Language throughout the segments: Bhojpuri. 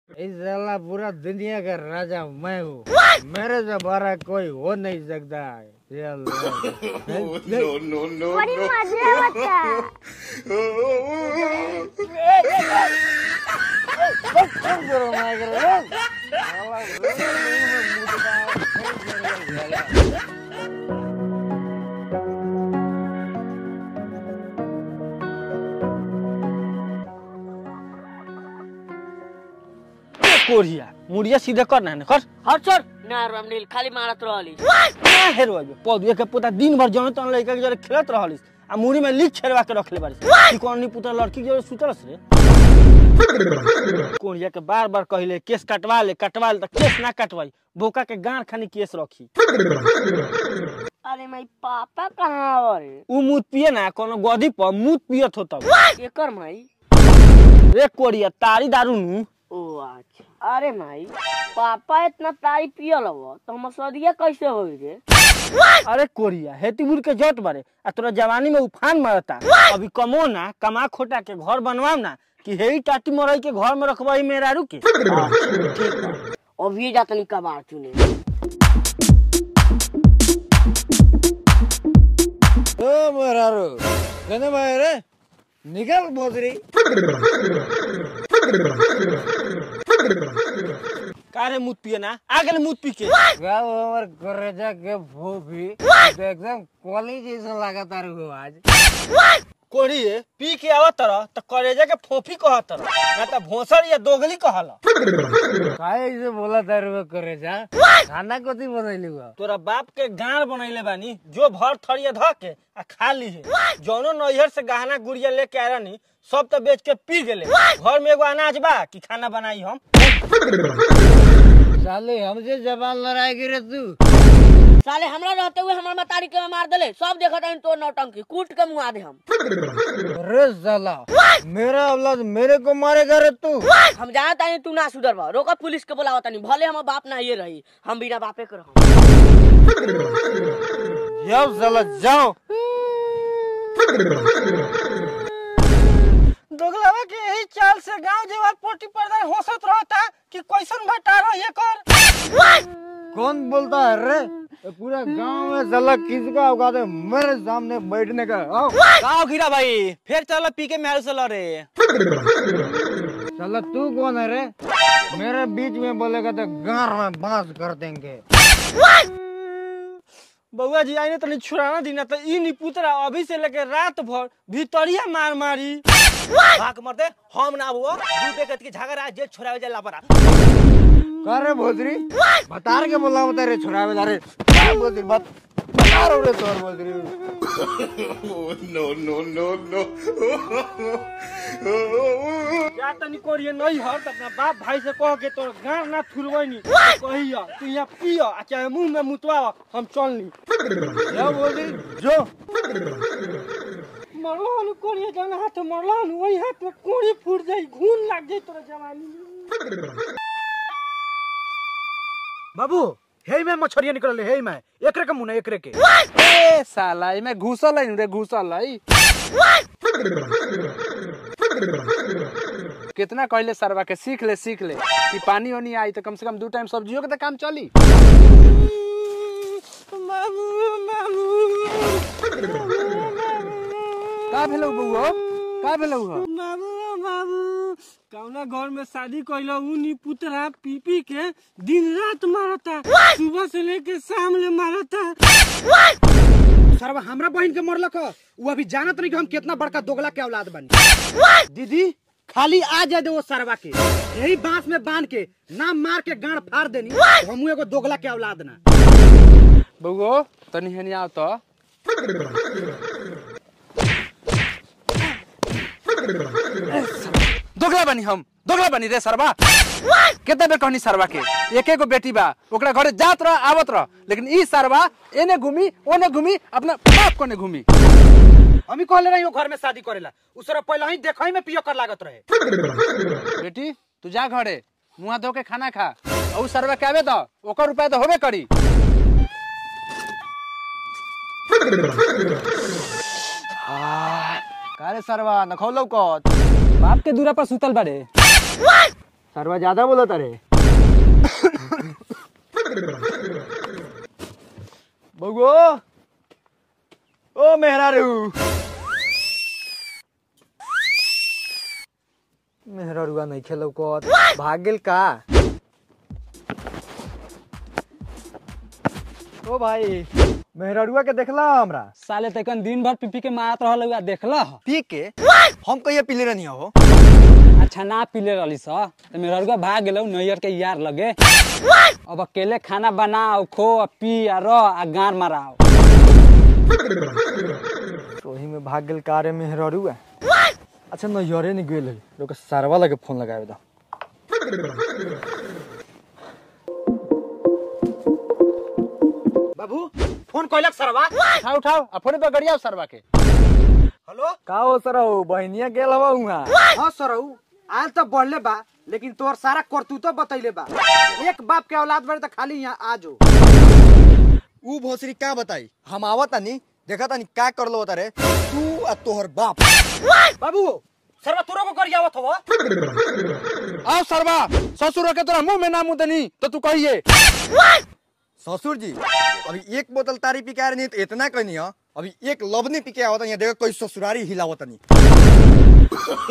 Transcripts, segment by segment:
इस साला पूरा दुनिया का राजा मैं हूँ मेरे से बड़ा कोई हो नहीं सकता है ये अल्लाह। बड़ी मजा बता करो मैं कर रहा हूँ। साला मुझे मुझे कोरिया मुड़िया सीधे कर ना कर हट छोड़ ना रामनील खाली मारत रहली क्या हेरो आइबे पौधे के पुता दिन भर जमे तन लइका के जरे खेलत रहलिस आ मुड़ी में लीक छेड़वा के रखले बारिस कि कौन नहीं पुता लड़की के जरे सुतलस रे कोरिया के बार बार कहले केस कटवा ले कटवा ले त केस ना कटवाई बोका के गांड खानी केस रखी अरे माई पापा कहाँ रे उ मूत पिए ना कोनो गधी पर मूत पियत हो तब एकर माई रे कोरिया तारी दारू नु ओ अच्छा अरे माई पापा इतना तारी पियल हव तो हम सदिया कैसे होई रे अरे कोरिया हेतीबुर के जट बारे आ तोरा जवानी में उफान मारता अभी कमो ना कमा खोटा के घर बनवाओ ना कि हेई टाटी मरई के घर में रखबई मेरारू के अभी जातनी कबाड़ चुने ओ मरारो कहने भाई रे निकल बोतरी कारे मूत पिए ना आ गेल मूत पी के गाँव हमार करेजा के भूपी तो एकदम कॉलेज जैसा लगा तारू हो आज कोरी पी के आवत तरह त करेजा के फोफी कहत तरह ना त भोसर या दोगली कहल काहे ऐसे बोला तारू हो करेजा खाना कथी बनैली हुआ तोरा बाप के गांड बनैले बानी जो भर थरिया ध के आ खा ली है जौनो नैहर से गहना गुड़िया लेके आया नी सब तो बेच के पी गेले घर में एगो अनाज बा कि खाना बनाई हम साले हमसे जबान लड़ाएगी रे तू साले हमरा रहते हुए हमार मतारी के मार देले सब देखत हन तो नौटंकी कूट के मुआ दे हम रे साला मेरा औलाद मेरे को मारेगा रे तू हम जानत हन तू ना सुधर बा रोका पुलिस के बुलावत हनी भले हम बाप ना ये रही हम बिना बापे के रहम जाओ साला जाओ दोगलावा के यही चाल से गांव जेवर पोटी पर्दा होसत रहता कि कैसन भटार ये कर कौन बोलता है रे ये पूरा गांव में साला किसका औकात है मेरे सामने बैठने का आओ गांव घिरा भाई फिर चलो पी के मेरे से लड़े साला तू कौन है रे मेरे बीच में बोलेगा तो गार में बांस कर देंगे बउआ जी आई ने तनी छुड़ाना दीना तो ई नी पुतरा अभी से लेके रात भर भीतरिया मार मारी भाग मर दे हम ना हुआ दू बेकत की झगड़ा जे छोड़ावे जा लापरा का रे भोसरी बता के बोला बता रे छोड़ा बता रे क्या भोसरी बात बता रहा हूँ रे तोर भोसरी या तनी कोरिए नहीं हर त अपना बाप भाई से कह के तोर गांव ना थुरवैनी कहिया तू यहाँ पिया आ चाहे मुंह में मुतवा हम चल ली जा भोसरी जो मरला हनु कोरिए जाना हाथ मरला हनु वही हाथ में कोड़ी फूट जाई घून लग जाई तोरा जवानी में बाबू हे में मछरिया निकलले हे में एकरे के मुने एकरे के ए साला इमे घुसल है रे घुसल है कितना कहले सरवा के सीख ले सीख ले कि पानी वानी आई तो कम से कम दू टाइम सब्जियों के तो काम चली का भेलौ बउआ का भेलौ हो बाबू बाबू कौना घर में शादी कैला उनी पुतरा पी पी के दिन रात मारता सुबह से लेके शाम ले मारता सरवा हमरा बहन के मरलक ह। उ अभी जानत नहीं कि हम कितना बड़का दोगला के औलाद बनी दीदी खाली आ जाए दे वो सरवा के यही बांस में बांध के ना मार के गांड फाड़ देनी तो हमू एगो दोगला के औलाद ना बउआ तनी हेनी आओ तो दोगला बनी हम दोगला बनी रे सरवा केते बेर कहनी सरवा के एके गो बेटी बा ओकरा घरे जात रह आवत रह लेकिन ई सरवा एने घूमी ओने घूमी अपना बाप कोने घूमी हम ही कहले रही घर में शादी करेला उ सरवा पहले ही देखई में पियो कर लागत रहे बेटी तू जा घरे मुंह धो के खाना खा और उ सरवा के आवे तो ओकर रुपया तो होबे करी कारे सरवा नखौलो को बाप के दूरा पर सुतल बाड़े सरवा ज्यादा बोला तारे बगो ओ मेहरा रू मेहरा रुआ नहीं खेलो को भाग गेल का ओ भाई मेहररुआ के देखला हमरा साले तकन दिन भर पीपी के मारत रहल हुआ देखला पी के हम कहिया पीले रहनी हो अच्छा ना पीले रहली स तो मेरा रुआ भाग गेलौ नैयर के यार लगे अब अकेले खाना बनाओ खो आ पी आ रह आ गार माराओ तो वही में भाग गेल कार मेहररुआ अच्छा नैयरे नहीं गेल है लोग सरवा लगे फोन लगावे दा बाबू फोन कोइलक सरवा उठाओ उठाओ आ फोन पे गड़ियाओ सरवा के हेलो का हो सर हो बहनिया गेल हवा उहाँ हाँ सरऊ आल तो बढ़ले बा लेकिन तोर सारा करतूतो बतैले बा एक बाप के औलाद बड़े तो खाली यहाँ आ जो ऊ भोसरी का बताई हम आवत तानी देखा तानी का कर लो तारे तू आ तोहर बाप बाबू सरवा तोरो को कर आवत हवा आओ सरवा ससुर के तोरा मुंह में ना मुंह देनी तो तू कहिए ससुर जी अभी एक बोतल तारी पी के आ रही तो इतना कहनी है अभी एक लवनी पी के आवत यहाँ देखो कोई ससुरारी हिलावत नहीं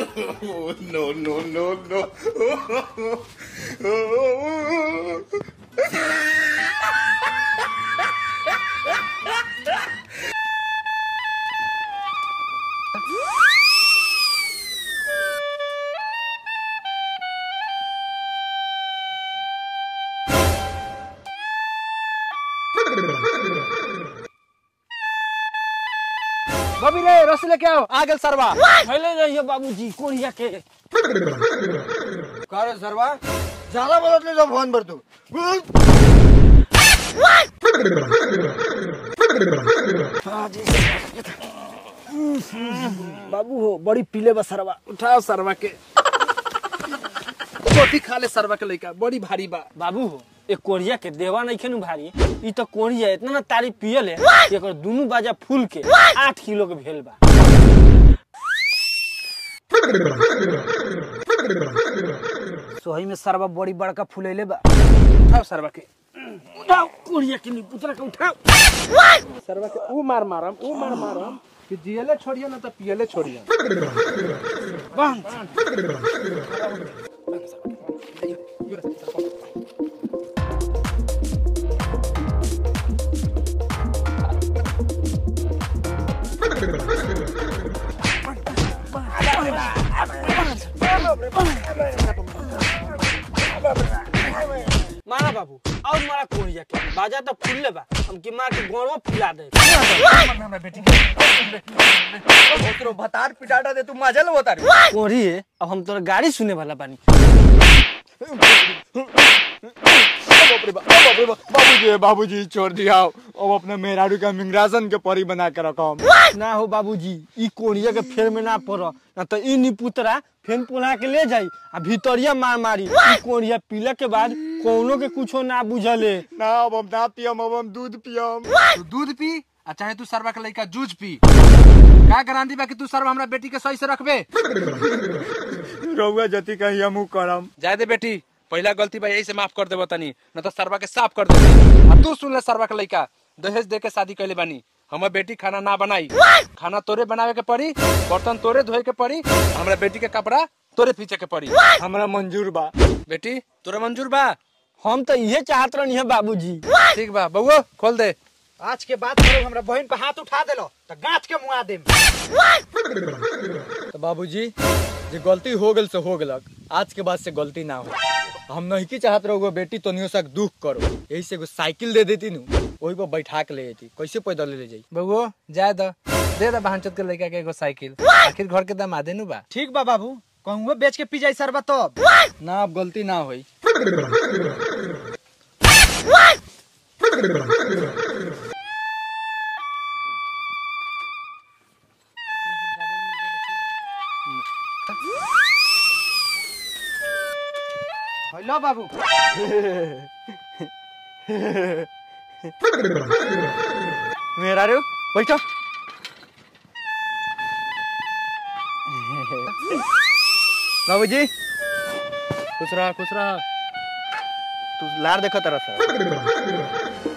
बबी रे रस लेके आओ आ गेल सरवा पहले रहिए बाबूजी कोरिया के का रे सरवा ज्यादा बोलत ले जब फोन पर तू बाबू हो बड़ी पीले बसरवा उठाओ सरवा के रोटी खा ले सरवा के लइका बड़ी भारी बा बाबू हो एक कोरिया के देवा नहीं खेनु भारी ई तो कोरिया इतना ना तारी पियल है एकर दुनु बाजा फूल के आठ किलो के भेल बा सोही में सरवा बड़ी बड़का फुलैले बा उठाओ सरवा के उठाओ कोरिया के निपुतरा के उठाओ सरवा के ऊ मार मारम ऊ मार मारम कि जियले छोड़िए ना तो पियले छोड़िए मारा बाबू और मारा कोरिया के बाजा तो फूलले बा हम की मार के गोड़वा फुला दे ओकरो भतार पिटाटा दे तू मजल वो तारी कोरी है अब हम तोरा गाड़ी सुने वाला बानी बाबूजी बाबूजी छोड़ दिया अब अपने मेहरारू का मिंगरासन के परी बना के रखो ना हो बाबूजी ई कोरिया के फेर में ना पड़ ना तो ई निपुतरा फेन पोला के ले जाई आ भीतरिया मार मारी ई कोरिया पीला के बाद कोनो के कुछो ना बुझले ना अब हम ना पियम अब हम दूध पियम तू दूध पी आ चाहे तू सरवा के लइका जूझ पी का गारंटी बा कि तू सरवा हमरा बेटी के सही से रखबे रउआ जति कही हमू करम जाए दे बेटी पहला गलती बा यही से माफ कर देबो तनी न तो सरवा के साफ कर दे आ तू सुन ले सरवा के लइका दहेज दे के शादी कैले बानी हमर बेटी खाना ना बनाई खाना तोरे बनावे के पड़ी बर्तन तोरे धोए के पड़ी हमरा बेटी के कपड़ा तोरे पीछे के पड़ी हमरा मंजूर बा बेटी तोरे मंजूर बा हम तो इहे चाहत रहनी है बाबूजी ठीक बा बउआ खोल दे आज के बाद करो हमरा बहन पे हाथ उठा देलो तो गाछ के मुआ देम तो बाबूजी जे गलती हो गेल से हो गेलक आज के बाद से गलती ना हो हम नहीं की चाहत रहो बेटी तो नियो सक दुख करो यही से एगो साइकिल दे देती नु वही पर बैठा के ले जाती कैसे पैदल ले जाई बउआ जाए द दे द बहनचोद के लइका के एगो साइकिल आखिर घर के दामादे नु बा ठीक बा बाबू कहूँ बेच के पी जाई सरवा तब ना अब गलती ना होई हेलो बाबू मेरा रे बैठो बाबूजी खुश रहा खुश रहा तू लार देखा तरह सर